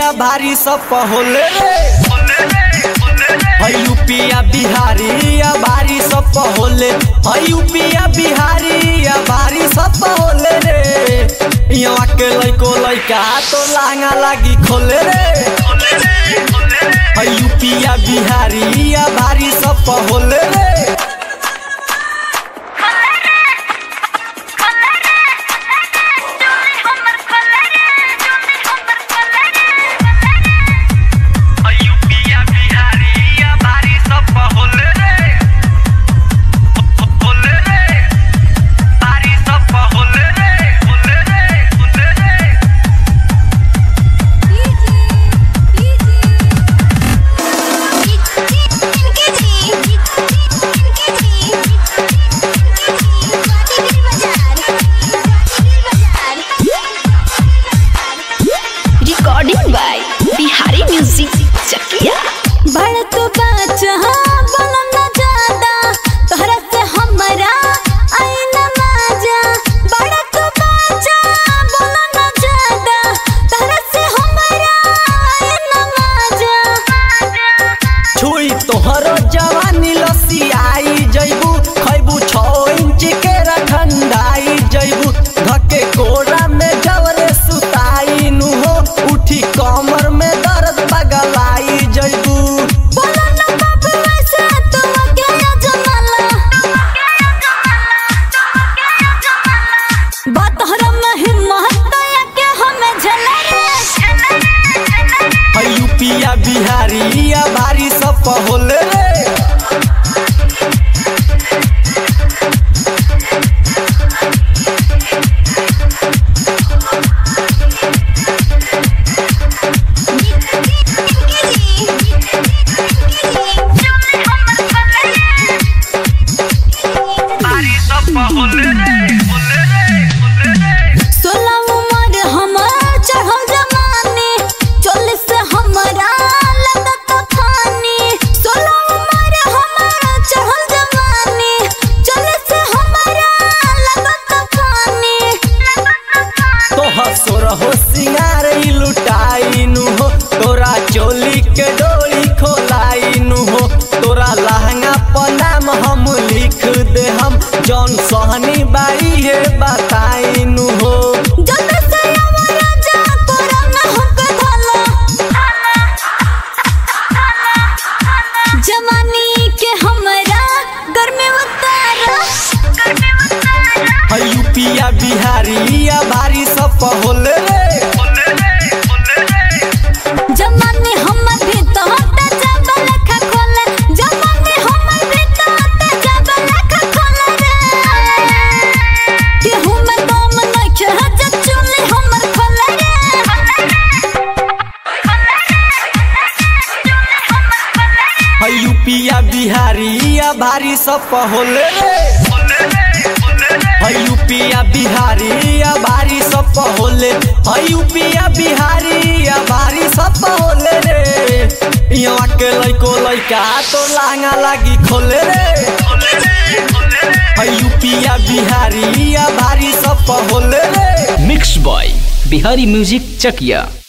या भारी सब होले रे है यूपिया बिहारी या भारी सब होले है यूपिया बिहारी या भारी सब होले रे यहाँ के लइको लइका तो लांगा लागी खोले रे है यूपिया बिहारी या भारी सब होले रे यूपिया बिहारी या भारी सब होले रे होले रे भारी सब होले रे होले रे होले रे recording by Bihari music Chakiya बड़ तो बाचा बोलो न ज्यादा तोहरा से हमरा आई न मजा बड़ तो बाचा बोलो न ज्यादा तोहरा से हमरा आई न मजा छुई तोहरो जवानी लसी आई जैबू खैबू छो इंच के रखंडाई जैबू धके कोरा में जवरे सुताई नु हो उठी कमर में दर्द बगलाई जैबू बोलो न बाबू ऐसे तुम क्या जमाला बात तोहरा में हिम्मत या के हमें झला रे है यूपिया बिहारी या भारी सब होले रे भारी सब होले रे होले रे होले रे सोलह उम्र हमार चढ़ल जवानी चोलिस से हमारा लगत फानी सोलह उम्र हमार चढ़ल जवानी चोलिस से हमारा लगत फानी तोहर सोरहो सिंगार ई लुटाई नु हो तोरा चोली के डोरी खोलाई नु हो तोरा लहंगा पर नाम हम लिख दे हम जौन सहनी बाई है बताई नु हो जब से हमारा जा तोरा न हमके भला जवानी के हमारा गर्मी उतारा है यूपिया बिहारी या भारी सब होले रे होले रे होले रे जमाने हमर भीतर ते जब लेखा खोले जमाने हमर भीतर ते जब लेखा खोले रे केहू में दम नइखे जब चुली हमर खोले रे है यूपिया बिहारी या भारी सब होले रे होले रे होले रे है यूपिया बिहारी या भारी सब होले है यूपिया बिहारी या भारी सब होले रे यहाँ के लइको लइका तो लांगा लागी खोले रे होले रे होले रे है यूपिया बिहारी या भारी सब होले रे mix by Bihari music Chakiya